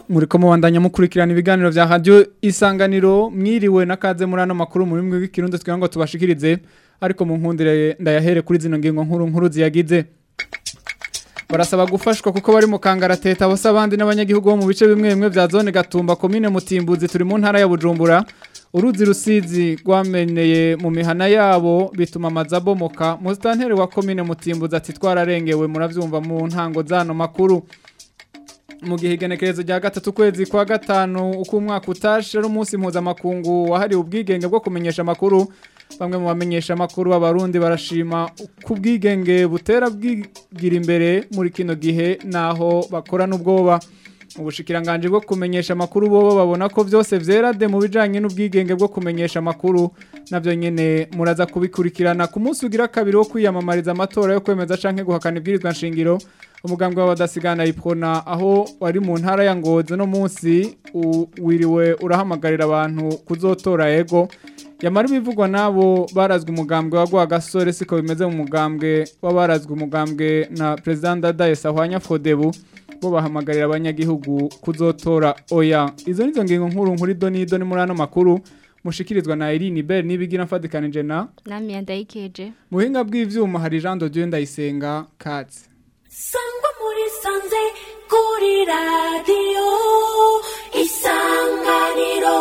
muriko mubandanya mukurikirana ibiganiro vya radio isanganiro mwiriwe nakaze muri ano makuru muri mwe w'ikirundo twigira ngo tubashikirize ariko mu nkundire ndayahere kuri zino ngingo nkuru nkuru ziyagize barasaba gufashwa kuko bari mu kangarateta bose abandi n'abanyagihugu bo mu bice bimwe bimwe vya zone gatumba komine mutimbuzi turi mu ntara ya bujumbura uruzi rusizi rwameneye mu mihana yabo bituma amazu abomoka musitanteri wa komine mutimbuzi ati twararengewe muravyumva mu ntango zano makuru mu gihe igenekerezo rya gatatu kwezi kwa gatanu uko umwaka utashe ari umunsi mpuzamakungu wahariwe ubwigenge bwo kumenyesha amakuru bamwe mu bamenyesha amakuru b'abarundi barashima ku bwigenge butera bwigira imbere muri kino gihe naho bakora n'ubwoba ubushikiranganje bwo kumenyesha amakuru bo babona ko byose vyera de mu bijanye n'ubwigenge bwo kumenyesha amakuru navyo nyene muraza kubikurikirana ku munsi ugira kabiri wo kwiyamamariza amatora yo kwemeza canke guhakana ibwirizwa nshingiro umugambwe w'abadasigana iprona aho wari mu ntara ya Ngozi no munsi wiriwe urahamagarira abantu kuzotora ego yamara ibivugwa nabo barazwe umugambwe wagwa gasore siko bimeze mu mugambwe w'abarazwe umugambwe na president Dadaye Sahwanya Fodebu bo bahamagarira abanyagihugu kuzotora oya izo nizo ngingo nkuru nkuri doni doni muri ano makuru mushikirizwa na Irene Bell nibigira mfatikanije na nami yandayikeje muhinga bw'ivyuma hari Jean de Dieu ndayisenga katse sangwa muri sanze kuri radio isanganiro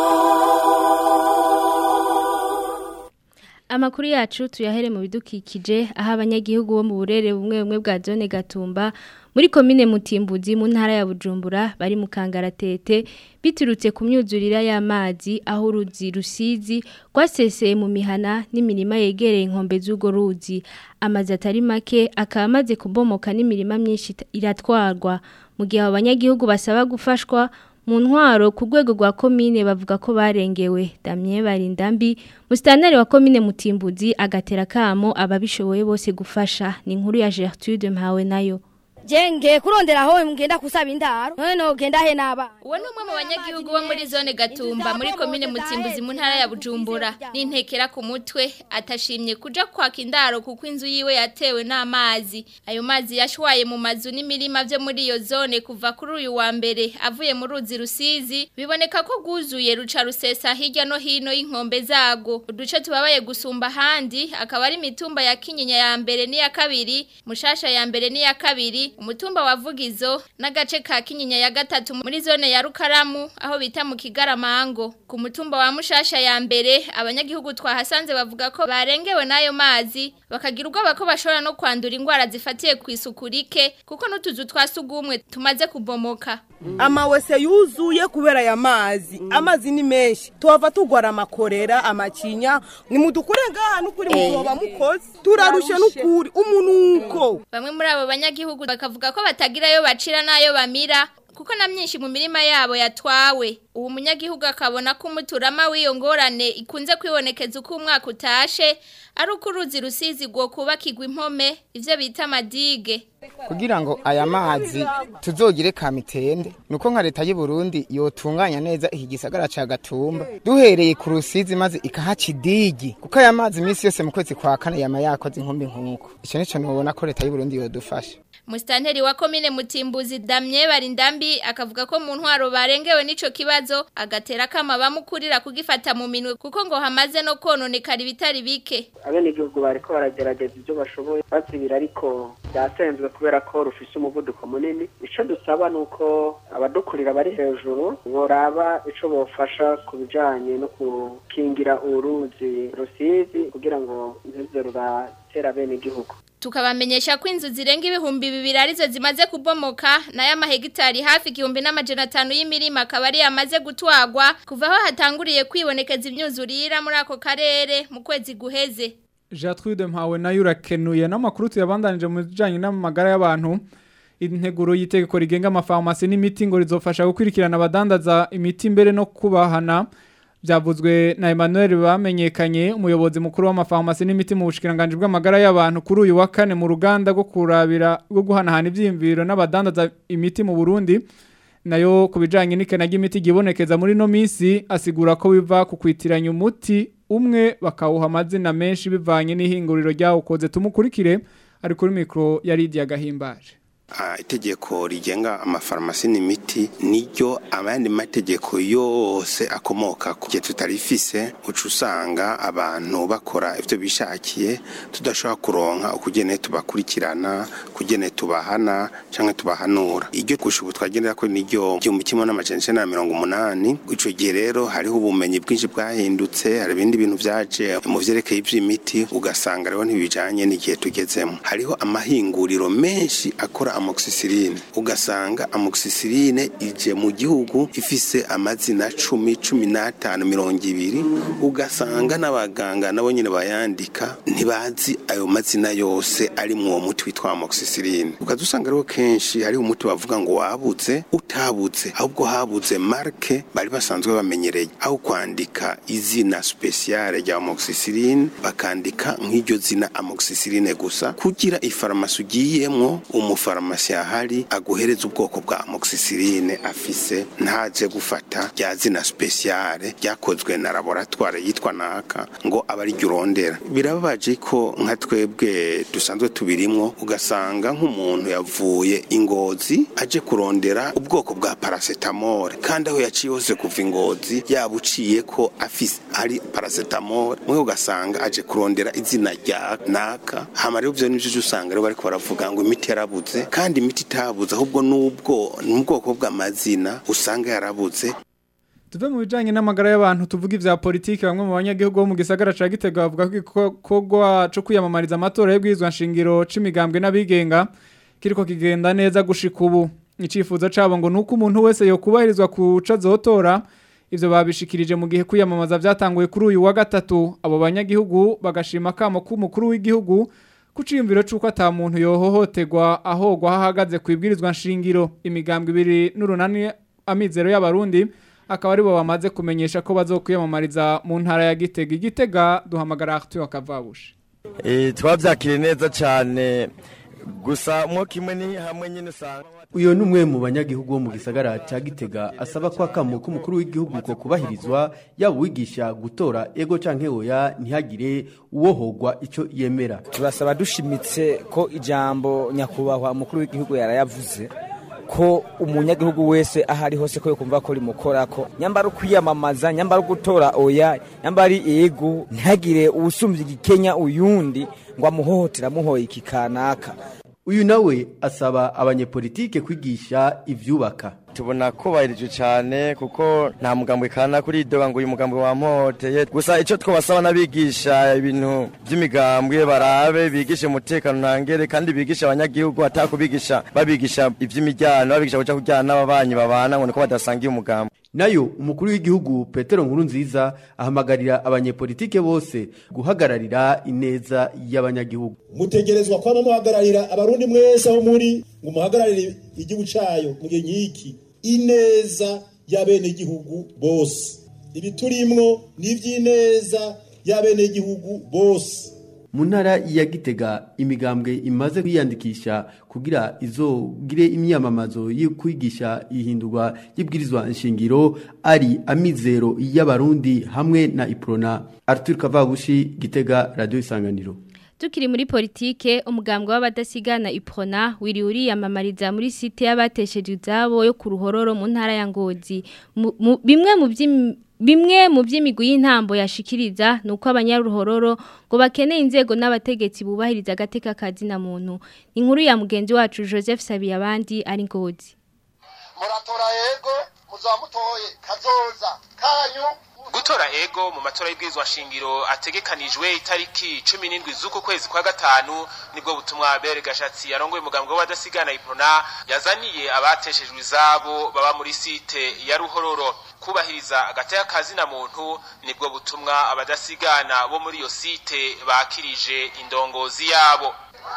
Amakuru yacu tuyahere mu bidukikije aho abanyagihugu bo mu burere bumwe bumwe bwa zone gatumba muri komine mutimbuzi mu ntara ya Bujumbura bari mu kangaratete biturutse ku myuzurira y'amazi aho uruzi rusizi rwaseseye mu mihana n'imirima yegereye inkombe z'ugo ruzi amazi atari make akaba amaze kubomoka n'imirima myinshi iratwarwa mu gihe abo banyagihugu basaba gufashwa mu ntwaro ku rwego rwa komine bavuga ko barengewe damye barindambi musitanteri wa komine mutimbuzi agatera kamo ababishoboye bose gufasha ni inkuru ya Gertrude mpawe nayo jenge kurondera aho mugenda kusaba indaro none ugenda he naba uwo ni umwe mu banyagihugu bo muri zone gatumba muri komine mutimbuzi mu ntara ya bujumbura n'intekera ku mutwe atashimye kuja kwaka indaro kuko inzu yiwe yatewe n'amazi ayo mazi yashwaye mu mazu n'imirima vyo muri iyo zone kuva kuri uyu wa mbere avuye mu ruzi rusizi biboneka ko rwuzuye ruca rusesa hirya no hino y'inkombe zago uduce tubabaye gusumba ahandi akaba ari imitumba ya kinyinya ya mbere n'iya kabiri mushasha ya mbere n'iya kabiri umutumba wa Vugizo n'agace ka Kinyinya ya gatatu muri zone ya Rukaramu aho bita mu Kigaramango ku mutumba wa Mushasha ya mbere abanyagihugu twahasanze bavuga ko barengewe nayo mazi bakagira ubwoba ko bashobora no kwandura indwara zifatiye ku isuku rike kuko n'utuzu twasugumwe tumaze kubomoka amawese yuzuye kubera aya mazi amazi ni menshi tuhava tugwara amakorera amacinya ni mudukure ngaha n'ukuri muzoba mukoze turarushe n'ukuri umunuko bamwe muri abo banyagihugu bakavuga ko batagirayo bacira n'ayo bamira kuko na myinshi mu mirima yabo yatwawe ubu munyagihugu akabona ko umuturama w'iyo ngorane ikunze kwibonekeza uko umwaka utashe ari uko uruzi rusizi rwo kubakirwa impome ivyo bita amadige kugira ngo aya mazi tuzogire kamitende nuko nka leta y'u Burundi yotunganya neza iki gisagara ca Gatumba duhereye ku rusizi maze ikahaca idigi kuko aya mazi iminsi yose mu kwezi kwa kane yama yakoze inkumbi nkuko ico nico nubona ko leta y'u Burundi yodufasha Mustanteri wa komine Mutimbuzi Damye Barindambi akavuga ko mu ntwaro barengewe n'ico kibazo agatera kama bamukurira kugifata mu minwe kuko ngo hamaze no kononekara ibitari bike abene igihugu bariko baragerageza ibyo bashoboye bazibira ariko byasenzwe kubera ko rufise umuvuduko munini ico dusaba nuko abadukurira bari hejuru boraba ico bofasha ku bijanye no gukingira uruzi rusizi kugira ngo ntiruze ruratera bene igihugu tukabamenyesha ko inzu zirenga ibihumbi bibiri arizo zimaze kubomoka nayo amahegitari hafi igihumbi n'amajana atanu y'imirima akaba ari yamaze gutwagwa kuva aho hatanguriye kwibonekeza imyuzurira muri ako karere mu kwezi guheze Gertrude mpawe nayo urakenuye n'amakuru tuyabandanije mu bijanye n'amagara y'abantu integuro y'itegeko rigenga amafarumasi n'imiti ngo rizofasha gukurikirana abadandaza imiti mbere no kubahana byavuzwe na Emmanuel bamenyekanye umuyobozi mukuru w'amafarumasi n'imiti mu bushikiranganje bw'amagara y'abantu kuri uyu wa kane mu ruganda rwo kurabira rwo guhanahana ivyimviro n'abadandaza imiti mu Burundi nayo kubijanye n'ikena ry'imiti gibonekeza muri no misi asigura ko biva ku kwitiranya umuti umwe bakawuha amazina menshi bivanye n'ihinguriro ryawo koze tumukurikire ari kuri mikro ya Lydia Gahimbaje Ah, itegeko rigenga amafarumasi n'imiti niryo abandi mategeko yose akomoka ku gihe tutarifise uca usanga abantu bakora ivyo bishakiye tudashobora kuronka ukugene tubakurikirana kugene tubahana canke tubahanura iryo gusha ubu twagendera ko niryo igihumbi kimwe n'amajana icenda na mirongo umunani ico gihe rero hariho ubumenyi bwinshi bwahindutse hari ibindi bintu vyaje mu vyerekeye ivy'imiti ugasanga rero ntibijanye n'igihe tugezemo hariho amahinguriro menshi akora amoxicilline ugasanga amoxicilline ije mu gihugu ifise amazina cumi cumi n'atanu mirongo ibiri ugasanga n'abaganga nabo nyine bayandika ntibazi ayo mazina yose ari mu uwo muti witwa amoxicilline ukaza usanga rero kenshi hariho umuti bavuga ngo wabuze utabuze ahubwo habuze marke bari basanzwe bamenyereye aho kwandika izina speciale rya amoxicilline bakandika nk'iryo zina amoxicilline gusa kugira ifarumasi ugiyemwo umufarumasi ahari aguhereza ubwoko bwa amoxicilline afise ntaje gufata rya zina speciale ryakozwe na laboratoire yitwa naka ngo aba ari urondera birababaje ko nka twebwe dusanzwe tubirimwo ugasanga nk'umuntu yavuye ingozi aje kurondera ubwoko bwa paracetamol kandi aho yaciye hose kuva ingozi yaba uciye ko afise ari paracetamol mwe ugasanga aje kurondera izina rya naka hama rero ivyo nivyo usanga rero bariko baravuga ngo imiti yarabuze kandi imiti itabuze ahubwo n'ubwo n'ubwoko bw'amazina usanga yarabuze tuve mu bijanye n'amagara y'abantu tuvuga ivya politiki bamwe mu banyagihugu bo mu gisagara ca Gitega bavuga ko igikorwa co kwiyamamariza amatora y'ubwirizwa nshingiro c'imigambwe n'abigenga kiriko kigenda neza gushika ubu icifuzo cabo ngo nuko umuntu wese yokubahirizwa kuca azotora ivyo babishikirije mu gihe kwiyamamaza vyatanguye kuri uyu wa gatatu abo banyagihugu bagashima kamo k'umukuru w'igihugu kuciyumviro c'uko ata muntu yohohoterwa ahogwa hahagaze kwibwirizwa nshingiro imigambwe ibiri n'urunani amizero y'abarundi akaba aribo bamaze kumenyesha ko bazokwiyamamariza mu ntara ya Gitega igitega duhamagara Arthur Akavabushe Eh twavyakire neza cyane gusa mwo kimwe ni hamwe nyine usanga uyo ni umwe mu banyagihugu bo mu gisagara cya gitega asaba ko akamu k'umukuru w'igihugu ko kubahirizwa yaba uwigisha gutora ego canke oya ntihagire uwohogwa ico yemera turasaba dushimitse ko ijambo nyakubahwa umukuru w'igihugu yarayavuze ko umunyagihugu wese aho ari hose ko yokumva ko rimukorako nyambara ukwiyamamaza nyambara gutora oya nyambara ari ego ntihagire uwusumbya igikenya uyundi ngo amuhohotera amuhoye iki kanaka uyu nawe asaba abanyepolitike kwigisha ivyubaka tubona kubahirije cyane kuko nta mugambwe kana kuri idoga ngo uyu mugambwe wampoteye gusa icyo twabasaba n'abigisha ibintu by'imigambwe barabe bigishe umutekano ntangere kandi bigishe abanyagihugu atakubigisha babigisha iby'imijyano babigisha kuja kujyana n'ababanyi babana ngo niko badasangiye umugambi nayo umukuru w'igihugu petero nkuru nziza ahamagarira abanyepolitike bose guhagararira ineza y'abanyagihugu mutegerezwa kwama muhagararira abarundi mwese aho muri ngo muhagararire igihugu cayo mu gihe nk'iki ineza y'abenegihugu bose ibi turimwo ni ivy'ineza y'abenegihugu bose mu ntara ya gitega imigambwe imaze kwiyandikisha kugira izogire imyamamazo yo kwigisha ihindurwa y'ibwirizwa nshingiro ari amizero y'abarundi hamwe na iprona arthur kavabushi gitega radio isanganiro Tukiri muri politike umugambwe w'abadasigana iprona wiri uriyamamariza muri site y'abatesheje izabo yo ku ruhororo mu ntara ya Ngozi Mu- mu- bimwe mu by'im- bimwe mu by'imigwi y'intambo yashikiriza nuko abanyaruhororo ngo bakeneye inzego n'abategetsi bubahiriza agateka kazina muntu inkuru ya mugenzi wacu Joseph Sabiyabandi ari Ngozi muratora yego muzamutoye kazoza kanyu gutora ego mu matora y'ibwirizwa nshingiro ategekanijwe itariki cumi n'indwi z'uku kwezi kwa gatanu nibwo butumwa bere gashatsi yarongoye umugambwe w'abadasigana iprona yazaniye abateshejwe izabo baba muri site ya ruhororo kubahiriza agateka kazina muntu nibwo butumwa abadasigana bo muri iyo site bakirije indongozi yabo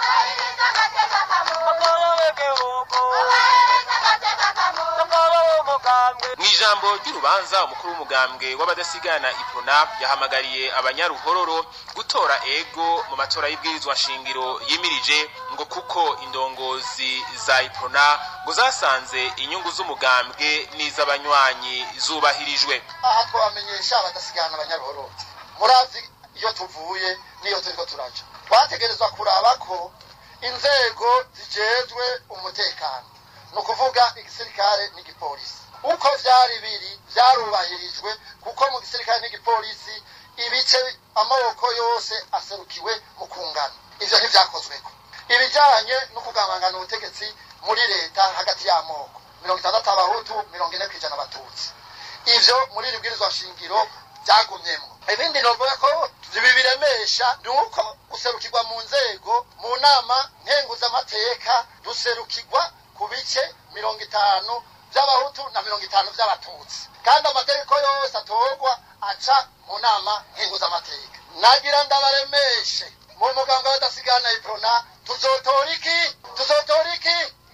mu ijambo ry'urubanza umukuru w'umugambwe w'abadasigana iprona yahamagariye abanyaruhororo gutora ego mu matora y'ibwirizwa nshingiro yimirije ngo kuko indongozi za iprona ngo zasanze inyungu z'umugambwe n'iz'abanywanyi zubahirijwe aha twabamenyesha abadasigana abanyaruhoro murazi iyo tuvuye n'iyo turiko turaja twategerezwa kuraba ko inzego zijejwe umutekano ni ukuvuga igisirikare n'igipolisi uko vyari biri vyarubahirijwe kuko mu gisirikare n'igipolisi ibice amaboko yose aserukiwe mu kungana ivyo ntivyakozweko ibijanye no kugabangana ubutegetsi muri leta hagati y'amoko mirongo itandatu abahutu mirongo ine kw'ijana abatutsi ivyo muri iri bwirizwa shingiro byagumyemo ibindi novuga ko ibi biremesha ni uko guserukirwa mu nzego mu nama nkenguzamateka duserukirwa ku bice mirongo itanu by'abahutu na mirongo itanu by'abatutsi kandi amategeko yose atorwa aca mu nama nkenguzamateka nagira ndabaremeshe mu muganga badasigana iprona tuzotora iki tuzotora iki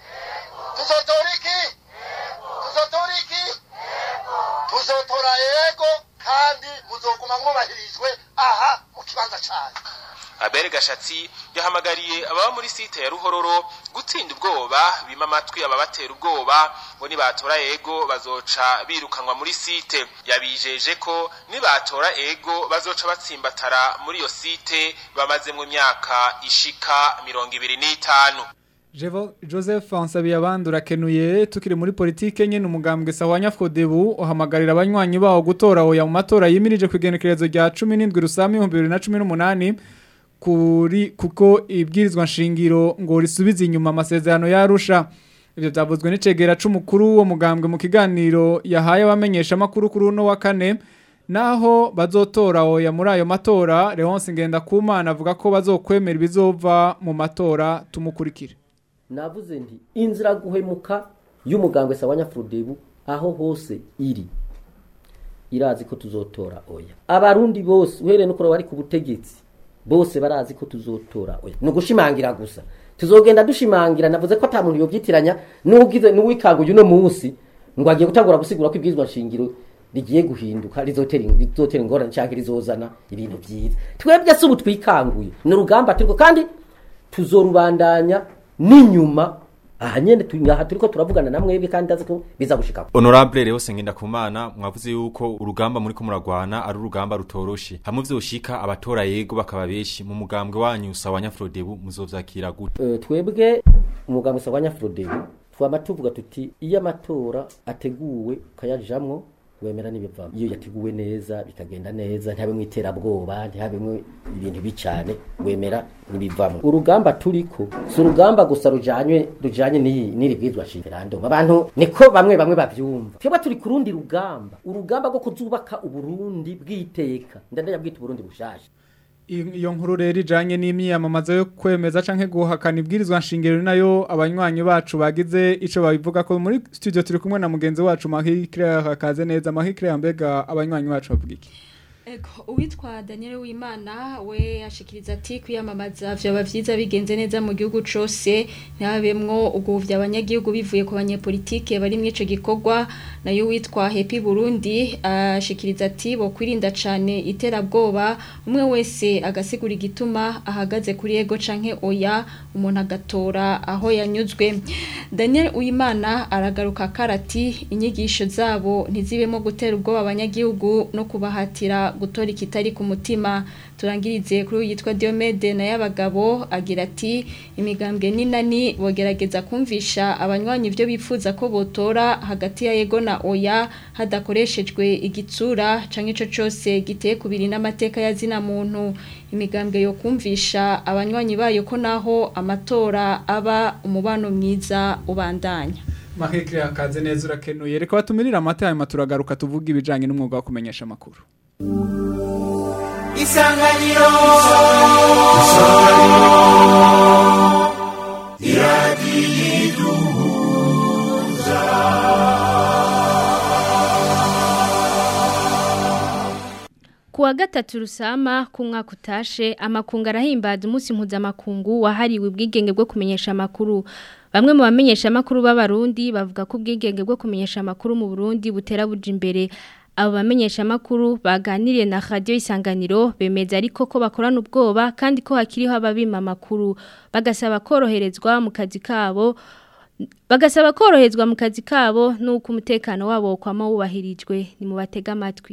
tuzotora iki tuzotora iki tuzotora yego kandi muzoguma mwubahirijwe aha mu kibanza cyanyu Abere Gashatsi yahamagariye ababa muri site ya Ruhororo gutsinda ubwoba bima amatwi ababatera ubwoba ngo nibatora ego bazoca birukanwa muri site yabijeje ko nibatora ego bazoca batsimbatara muri iyo site bamazemwo imyaka ishika mirongo ibiri n'itanu Jevo Joseph Ansabiyabandi urakenuye tukiri muri politike nyene umugambwe sawanya Fodebu uhamagarira abanywanyi bawo gutora oya mu matora yimirije kwigenekerezo rya 17 rusami 2018 kuri kuko ibwirizwa nshingiro ngo risubize inyuma amasezerano yarusha ivyo byavuzwe n'icegera c'umukuru wo mugambwe mu kiganiro yahaye abamenyesha makuru kuri uno wa kane naho bazotora oya muri ayo matora Leonce Ngendakumana avuga ko bazokwemera ibizova mu matora tumukurikire navuze nti inzira guhemuka y'umugambwe sawanya Frodebu aho hose iri irazi ko tuzotora oya abarundi bose uhereye nuko bari ku butegetsi bose barazi ko tuzotora oya ni ugushimangira gusa tuzogenda dushimangira navuze ko ata muntu yobyitiranya n'ugize n'uwikanguye uno munsi ngo agiye gutangura gusigura ko ibwirizwa nshingiro rigiye guhinduka rizotera rizotera ingorane cyangwa rizozana ibintu byiza twebwe se ubu twikanguye ni urugamba turiko kandi tuzorubandanya n'inyuma aha nyene tu- aha turiko turavugana na mwebwe kandi ndazi ko biza gushika Honorable Leo Sengenda Kumana mwavuze yuko urugamba muri ko muragwana ari urugamba rutoroshe hamwe vyoshika abatora yego bakaba beshi mu mugambwe wanyu sawanya Frodebu muzovyakira gute Eh, twebwe umuganga usabanya Frodebu twama tuvuga tuti iyo amatora ateguwe ukayajamwo wemera n'ibivamo iyo yateguwe neza bikagenda neza ntihabemwo iterabwoba ntihabemwo ibintu bicane wemera n'ibivamo urugamba turiko si urugamba gusa rujanywe rujanye n'iyi- n'iri bwizwa referendum abantu niko bamwe bamwe bavyumva twebwe turi ku rundi rugamba urugamba rwo kuzubaka uburundi bw'iteka ndandaya bwita uburundi bushasha iyo nkuru rero ijanye n'imyiyamamazo yo kwemeza canke guhakana ibwirizwa nshingiro nayo abanywanyi bacu bagize ico babivuga ko muri studio turi kumwe na mugenzi wacu Marie Claire akaze neza Marie Claire mbega abanywanyi bacu bavuga iki Ego, uwitwa Daniel Wimana we ashikiriza ati kwiyamamaza vyaba vyiza bigenze neza mu gihugu cose ntabemwo uguvya abanyagihugu bivuye ku banyepolitike bari mwico gikorwa nayo witwa Happy Burundi ashikiriza ati bo kwirinda cane iterabwoba umwe wese agasigura igituma ahagaze kuri ego canke oya umuntu agatora aho yanyuzwe Daniel Uwimana aragaruka karati inyigisho zabo ntizibemo gutera ubwoba abanyagihugu no kubahatira gutora ikitari ku mutima turangirize kuri uyu yitwa Diomede na y'abagabo agira ati imigambwe ninani bogerageza kumvisha abanywanyi ibyo bifuza ko botora hagati ya yego na oya hadakoreshejwe igitsura canke ico cose giteye kubiri n'amateka ya zina muntu imigambwe yo kumvisha abanywanyi bayo ko naho amatora aba umubano mwiza ubandanya Marie Claire akaze neza urakenuye reka batumirira amata hanyuma turagaruka tuvuga ibijanye n'umwuga wo kumenyesha amakuru Isanganiro Kuwa gatatu rusama ku mwaka utashe amakungu arahimbaza umunsi mpuzamakungu wahariwe ubwigenge bwo kumenyesha amakuru bamwe mu bamenyesha amakuru b'abarundi bavuga ko ubwigenge bwo kumenyesha amakuru mu Burundi butera buja imbere abo bamenyesha amakuru baganiriye na radio isanganiro bemeza ariko ko bakorana ubwoba kandi ko hakiriho ababima amakuru bagasaba koroherezwa mu kazi kabo bagasaba koroherezwa mu kazi kabo nuko umutekano wabo kwama wubahirijwe ni mu batega amatwi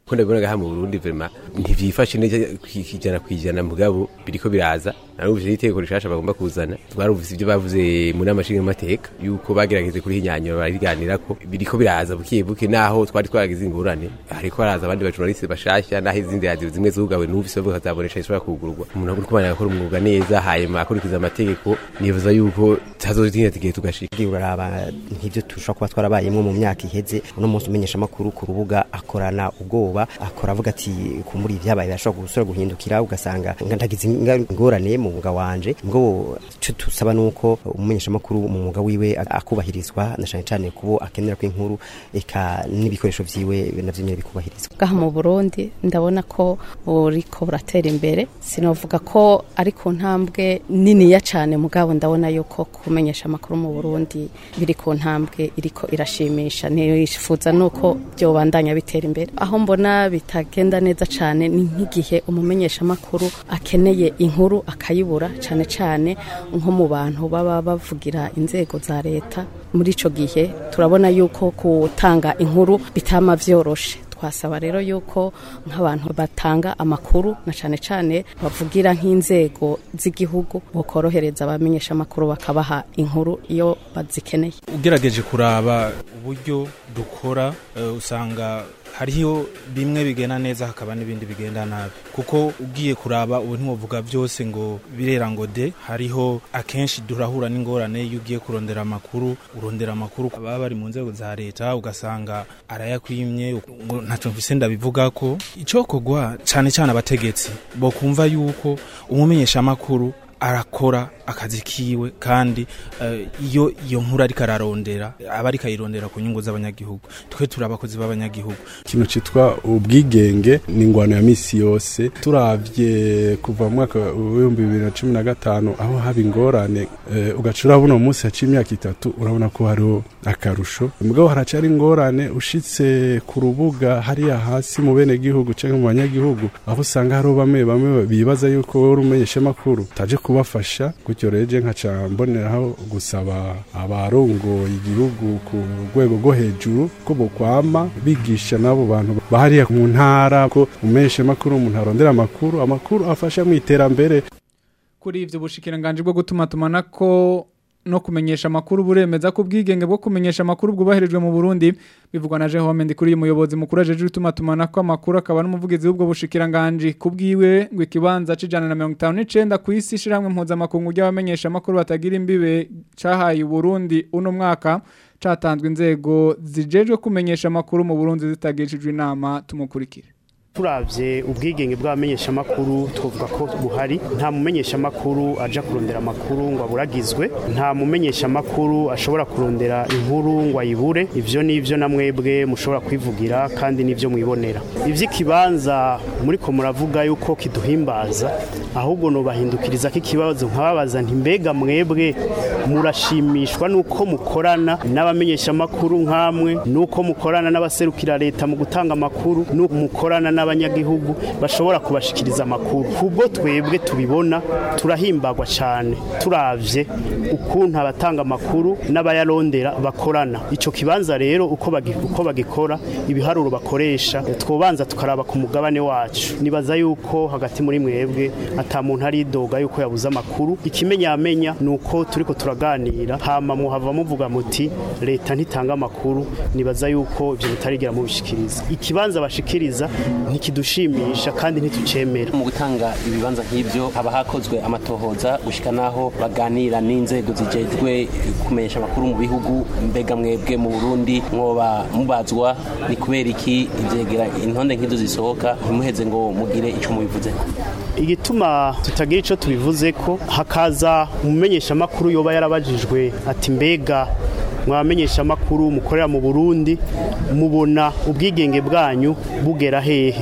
ko ndabona gaha mu Burundi vraiment ntivyifashe neza kwijana kwijana mugabo biriko biraza narumvise iteko rishasha bagomba kuzana twarumvise ibyo bavuze mu namashinga mateka yuko bagerageze kuri hinyanyura bariganira ko biriko biraza bukiye buke naho twari twaragize ingurane hariko haraza abandi bajurnaliste bashasha naho izindi radio zimwe zugawe numvise bavuga kazabonesha ishobora kugurwa umuntu agura kumana akora umwuga neza hanyuma akurikiza amategeko nibaza yuko tazotinda tigihe tugashika uraraba nk'ibyo tushobora kuba twarabayemo mu myaka iheze uno munsi umenyesha amakuru ku rubuga akorana ubwoba akora avuga ati kumuri ibyabaye birashobora gusura guhindukira ugasanga ndagize ingorane mu mwuga wanje ngo cyo tusaba nuko umumenyesha amakuru mu mwuga wiwe akubahirizwa na cyane cyane kubo akenera ko inkuru eka n'ibikoresho vyiwe navyo nyene bikubahirizwa gaha mu Burundi ndabona ko buriko buratera imbere sinovuga ko ari ku ntambwe niniya cyane mugabo ndabona yuko kumenyesha amakuru mu Burundi biri ku ntambwe iriko irashimisha nifuza nuko byobandanya bitera imbere aho mbona bitagenda neza cyane ni nk'igihe umumenyesha amakuru akeneye inkuru akayibura cyane cyane nko mu bantu baba bavugira inzego za leta muri ico gihe turabona yuko gutanga inkuru bitama vyoroshe twasaba rero yuko nk'abantu batanga amakuru na cyane cyane bavugira nk'inzego z'igihugu bokorohereza abamenyesha amakuru bakabaha inkuru iyo bazikeneye ugerageje kuraba uburyo dukora uh, usanga hariho bimwe bigenda neza hakaba n'ibindi bigenda nabi kuko ugiye kuraba ubu ntiwovuga byose ngo birera ngo de hariho akenshi durahura n'ingorane iyo ugiye kurondera amakuru urondera amakuru baba bari mu nzego za leta ugasanga arayakwimye ngo ntacyo mvise ndabivuga ko icokogwa cyane cyane abategetsi bo kumva yuko umumenyesha amakuru arakora akazi kiwe kandi iyo iyo nkuru ariko ararondera aba ariko ayirondera ku nyungu z'abanyagihugu twe turi abakozi b'abanyagihugu ikintu cyitwa ubwigenge ni ingwano ya misi yose turavye kuva mu mwaka w'ibihumbi bibiri na cumi na gatanu aho haba ingorane ugaca urabona umunsi haciye imyaka itatu urabona ko hariho akarusho mugabo haracari ingorane ushitse ku rubuga hariya hasi mu bene gihugu canke mu banyagihugu aho usanga hariho bamwe bamwe bibaza yuko wowe uri umumenyeshamakuru utaje kubafasha gutyo reje nkaca mboneraho gusaba abarongoye igihugu ku rwego rwo hejuru ko bokwama bigisha n'abo bantu bahariya mu ntara ko umeshe makuru umuntu arondera amakuru amakuru afasha mu iterambere kuri ivyo bushikiranganje bwo gutuma tumanako no kumenyesha amakuru buremeza ko ubwigenge bwo kumenyesha amakuru bwubahirijwe mu Burundi bivugwa na Jehome ndi kuri uyu muyobozi mukuru ajeje utuma tumana ko amakuru akaba n'umuvugizi w'ubwo bushikiranganje kubwiwe ngo ikibanza cijana na 59 ku isi shiramwe impuza makungu y'abamenyesha amakuru batagira imbibe cahaye Burundi uno mwaka catanzwe inzego zijejwe kumenyesha amakuru mu Burundi zitagishijwe inama tumukurikire turavye ubwigenge bw'abamenyeshamakuru twavuga ko buhari nta mumenyeshamakuru aja kurondera amakuru ngo aburagizwe nta mumenyeshamakuru ashobora kurondera inkuru ngo ayibure ivyo nivyo na mwebwe mushobora kwivugira kandi nivyo mwibonera ivy'ikibanza muriko muravuga yuko kiduhimbaza ahubwo nobahindukiriza ko ikibazo nkababaza nti mbega mwebwe murashimishwa nuko mukorana n'abamenyeshamakuru nk'amwe nuko mukorana n'abaserukira leta mu gutanga amakuru nuko mukorana n'abanyagihugu bashobora kubashikiriza amakuru kubwo twebwe tubibona turahimbagwa cyane turavye ukuntu abatanga amakuru n'abayarondera bakorana ico kibanza rero uko bagi, uko bagikora ibiharuro bakoresha twobanza tukaraba ku mugabane wacu nibaza yuko hagati muri mwebwe ata muntu ari doga yuko yabuze amakuru ikimenyamenya nuko turiko turaganira hama muhava muvuga muti leta ntitanga amakuru nibaza yuko ivyo bitarigira mubishikiriza ikibanza bashikiriza ntikidushimisha kandi ntitucemera mu gutanga ibibanza nk'ibyo haba hakozwe amatohoza gushika naho baganira n'inzego zijejwe kumenyesha amakuru mu bihugu mbega mwebwe mu Burundi mwoba mubazwa ni kubera iki ivyegera intonde nk'izo zisohoka ntimuheze ngo mugire ico mubivuzeko igituma tutagira ico tubivuze ko hakaza umumenyesha amakuru yoba yarabajijwe ati mbega mwamenyesha amakuru mukorera mu Burundi mubona ubwigenge bwanyu bugera hehe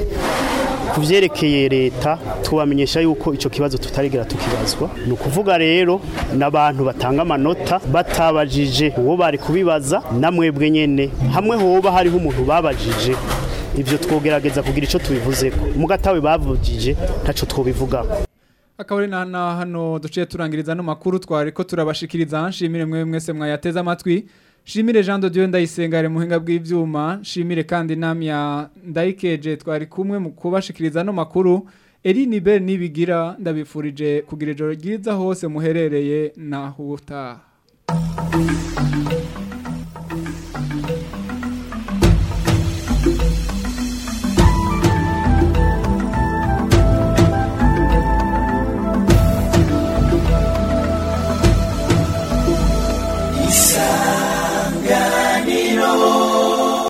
ku byerekeye leta tubamenyesha yuko icyo kibazo tutarigera tukibazwa ni ukuvuga rero n'abantu batanga amanota batabajije uwo bari kubibaza na mwebwe nyine hamwe hoba hariho umuntu babajije ibyo twogerageza kugira icyo tubivuze ko mugatawe bavugije ntacyo twobivugaho akabari na hano duciye turangiriza no makuru twari ko turabashikiriza nshimire mwe mwese mwayateze amatwi Shimire Jean de Dieu ndayisengare muhinga bw'ivyuma shimire kandi namya ndayikeje twari kumwe mu kubashikiriza no makuru Eline Bell nibigira ndabifurije kugira ijoro ryiza hose muherereye na huta